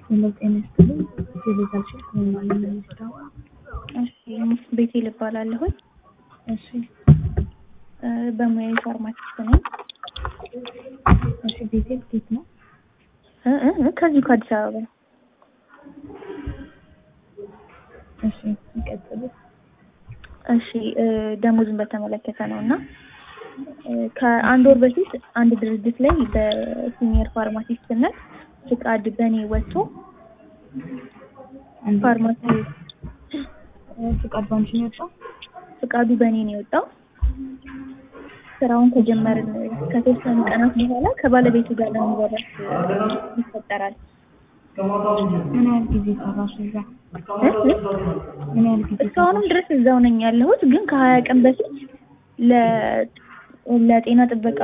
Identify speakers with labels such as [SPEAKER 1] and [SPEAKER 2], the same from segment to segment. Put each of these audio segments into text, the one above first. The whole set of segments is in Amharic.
[SPEAKER 1] ሄሎ ጤና ይስጥልኝ። የቤዛችን ከማን የሚወስደው?
[SPEAKER 2] እሺ ቤቴ ልባላለሁኝ።
[SPEAKER 1] እሺ
[SPEAKER 2] በሙያዊ ፋርማሲስት ነኝ።
[SPEAKER 1] እሺ ቤቴል ኬት ነው?
[SPEAKER 2] እ እ ከዚሁ ከአዲስ አበባ ነው።
[SPEAKER 1] እሺ ይቀጥሉ።
[SPEAKER 2] እሺ ደሞዝን በተመለከተ ነው እና ከአንድ ወር በፊት አንድ ድርጅት ላይ በሲኒየር ፋርማሲስትነት ፍቃድ በእኔ ወጥቶ ፋርማሲ
[SPEAKER 1] ፍቃድ ባንቺ ነው የወጣው?
[SPEAKER 2] ፍቃዱ በእኔ ነው የወጣው። ስራውን ከጀመርን ከተወሰኑ ቀናት በኋላ ከባለቤቱ ጋር ለመወራት ይፈጠራል።
[SPEAKER 1] ምን ያህል ጊዜ ሰራሽ እዛ? ምን ያህል ጊዜ
[SPEAKER 2] እስካሁንም ድረስ እዛው ነኝ ያለሁት፣ ግን ከሀያ ቀን በፊት ለ ለጤና ጥበቃ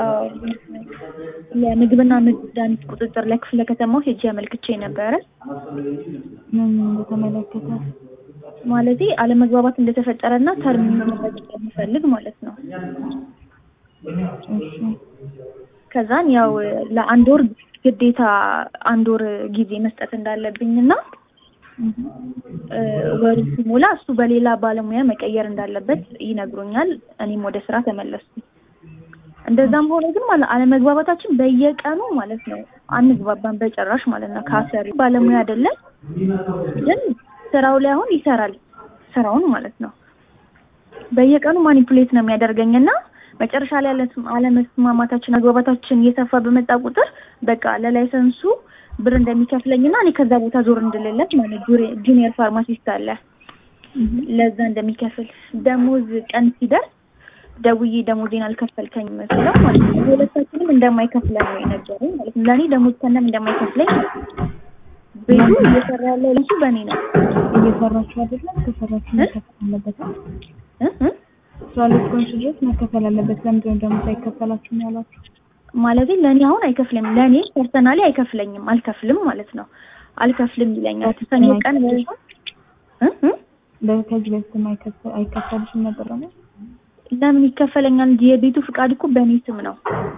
[SPEAKER 2] ለምግብና መድኃኒት ቁጥጥር ለክፍለ ከተማው ሄጄ አመልክቼ ነበረ።
[SPEAKER 1] ምን በተመለከተ?
[SPEAKER 2] ማለቴ አለመግባባት እንደተፈጠረና ተርም መረጥ እንደምፈልግ ማለት ነው።
[SPEAKER 1] እሺ
[SPEAKER 2] ከዛን ያው ለአንድ ወር ግዴታ አንድ ወር ጊዜ መስጠት እንዳለብኝና ወሩ ሲሞላ እሱ በሌላ ባለሙያ መቀየር እንዳለበት ይነግሩኛል። እኔም ወደ ስራ ተመለስኩ። እንደዛም ሆኖ ግን ማለት አለመግባባታችን በየቀኑ ማለት ነው አንግባባን በጭራሽ ማለት ነው። ከአሰሪ ባለሙያ አይደለም ግን ስራው ላይ አሁን ይሰራል ስራውን ማለት ነው። በየቀኑ ማኒፑሌት ነው የሚያደርገኝና መጨረሻ ላይ አለመስማማታችን መግባባታችን እየሰፋ በመጣ ቁጥር በቃ ለላይሰንሱ ብር እንደሚከፍለኝና እኔ ከዛ ቦታ ዞር እንድልለት ማለት ጁኒየር ፋርማሲስት አለ ለዛ እንደሚከፍል ደሞዝ ቀን ሲደርስ ደውዬ ደሞዜን አልከፈልከኝ መስለው ማለት ነው። ሁለታችንም እንደማይከፍለን ነው የነገረኝ ማለት ነው። ለእኔ ደሞዝ ከነም እንደማይከፍለኝ ቤቱ እየሰራ ያለው ልሱ በእኔ ነው።
[SPEAKER 1] እየሰራችሁ አይደለም? ከሰራችሁ መከፈል አለበት። ስራ ላይ እስከሆንሽ ድረስ መከፈል አለበት። ለምንድን ነው ደግሞ ሳይከፈላችሁ ነው ያላችሁ?
[SPEAKER 2] ማለቴ ለእኔ አሁን አይከፍልም። ለእኔ ፐርሰናሊ አይከፍለኝም፣ አልከፍልም ማለት ነው። አልከፍልም ይለኛል። ሰኞ ቀን
[SPEAKER 1] ከዚህ በፊት አይከፈልሽም ነበር ደግሞ
[SPEAKER 2] ለምን ይከፈለኛል እንጂ የቤቱ ፍቃድ እኮ በእኔ ስም ነው።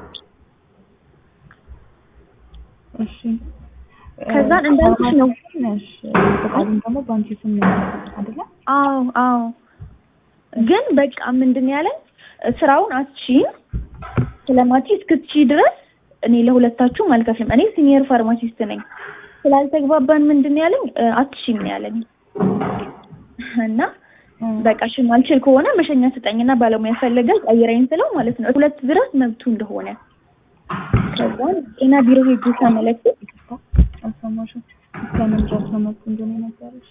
[SPEAKER 1] እሺ
[SPEAKER 2] ከዛን እንዳልኩሽ ነው።
[SPEAKER 1] እሺ ፍቃዱን ደግሞ በአንቺ ስም ነው አይደለ?
[SPEAKER 2] አዎ አዎ። ግን በቃ ምንድን ያለኝ ስራውን አትችይም ስለማትች እስክትቺ ድረስ እኔ ለሁለታችሁም አልከፍልም። እኔ ሲኒየር ፋርማሲስት ነኝ። ስላልተግባባን ምንድን ያለኝ አትችይም ነው ያለኝ እና በቃ እሺ ማልችል ከሆነ መሸኛ ስጠኝና ባለሙያ ፈልገህ ቀይረኝ ስለው ማለት ነው ሁለት ድረስ መብቱ እንደሆነ ከዛን ጤና ቢሮ ሄጄ ሳመለክት
[SPEAKER 1] አልሰማሽም? እስከምን ድረስ ነው መብቱ እንደሆነ የነገረሽ?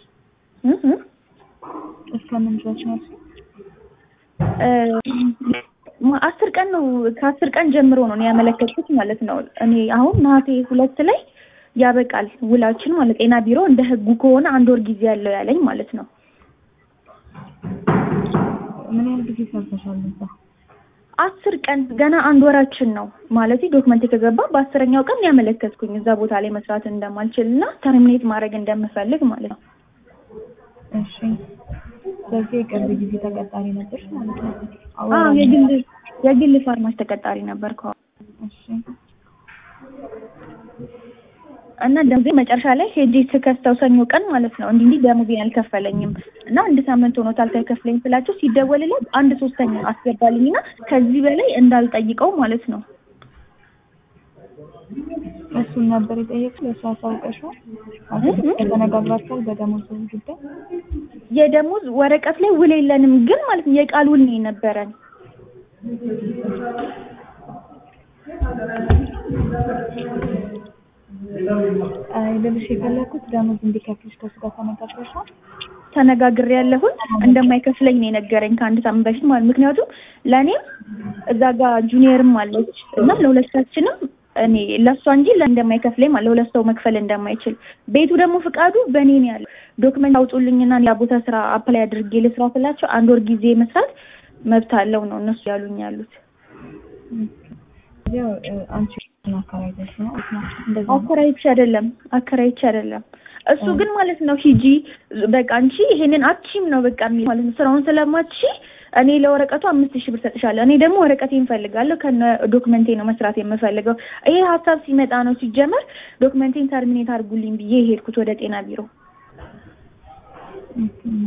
[SPEAKER 1] እስከምን ድረስ ነው?
[SPEAKER 2] አስር ቀን ነው ከአስር ቀን ጀምሮ ነው ያመለከትኩት ማለት ነው። እኔ አሁን ነሐሴ ሁለት ላይ ያበቃል ውላችን ማለት ጤና ቢሮ እንደ ህጉ ከሆነ አንድ ወር ጊዜ ያለው ያለኝ ማለት ነው።
[SPEAKER 1] ምን ያህል ጊዜ ሰርተሻል እዛ?
[SPEAKER 2] አስር ቀን ገና አንድ ወራችን ነው ማለት ዶክመንት ከገባ በአስረኛው ቀን ያመለከትኩኝ እዛ ቦታ ላይ መስራት እንደማልችል እና ተርሚኔት ማድረግ እንደምፈልግ ማለት ነው።
[SPEAKER 1] እሺ ስለዚህ የቅርብ ጊዜ ተቀጣሪ ነበርሽ ማለት ነው?
[SPEAKER 2] አዎ የግል የግል ፋርማሲ ተቀጣሪ ነበርኩ።
[SPEAKER 1] እሺ
[SPEAKER 2] እና ደሞዜ መጨረሻ ላይ ሄጄ ስከስተው ሰኞ ቀን ማለት ነው እንዲህ እንዲህ ደሞዜን አልከፈለኝም እና አንድ ሳምንት ሆኖታል ሳይከፍለኝ ስላቸው ሲደወልለት አንድ ሶስተኛ አስገባልኝና ከዚህ በላይ እንዳልጠይቀው ማለት ነው።
[SPEAKER 1] እሱን ነበር የጠየቅሽ? ለእሱ አሳውቀሽዋል? ተነጋግራችኋል በደሞዝ ጉዳይ?
[SPEAKER 2] የደሞዝ ወረቀት ላይ ውል የለንም ግን ማለት ነው የቃል ውል ነው የነበረን።
[SPEAKER 1] ልልሽ የፈለኩት ደሞዝ እንዲከፍልሽ ከእሱ ጋር ተነጋግረሻል?
[SPEAKER 2] ተነጋግሬ ያለሁት እንደማይከፍለኝ ነው የነገረኝ ከአንድ ሳምንት በፊት ማለት ምክንያቱም ለእኔም እዛ ጋር ጁኒየርም አለች እና ለሁለታችንም እኔ ለእሷ እንጂ እንደማይከፍለኝ ማለት ለሁለት ሰው መክፈል እንደማይችል ቤቱ ደግሞ ፍቃዱ በእኔ ነው ያለው። ዶክመንት አውጡልኝና ያ ቦታ ስራ አፕላይ አድርጌ ልስራ ስላቸው አንድ ወር ጊዜ መስራት መብት አለው ነው እነሱ ያሉኝ ያሉት።
[SPEAKER 1] ያው እ፣ አንቺ አከራይተሽ ነው እንደዛ ነው።
[SPEAKER 2] አከራይቼ አይደለም አከራይቼ አይደለም። እሱ ግን ማለት ነው ሂጂ በቃ አንቺ ይሄንን አትችይም ነው በቃ የሚል ማለት ነው። ስራውን ስለማትሺ እኔ ለወረቀቱ አምስት ሺህ ብር ሰጥሻለሁ። እኔ ደግሞ ወረቀቴን እፈልጋለሁ ከነ ዶክመንቴ ነው መስራት የምፈልገው። ይሄ ሀሳብ ሲመጣ ነው ሲጀመር ዶክመንቴን ተርሚኔት አድርጉልኝ ብዬ የሄድኩት ወደ ጤና ቢሮ።
[SPEAKER 1] ኦኬ።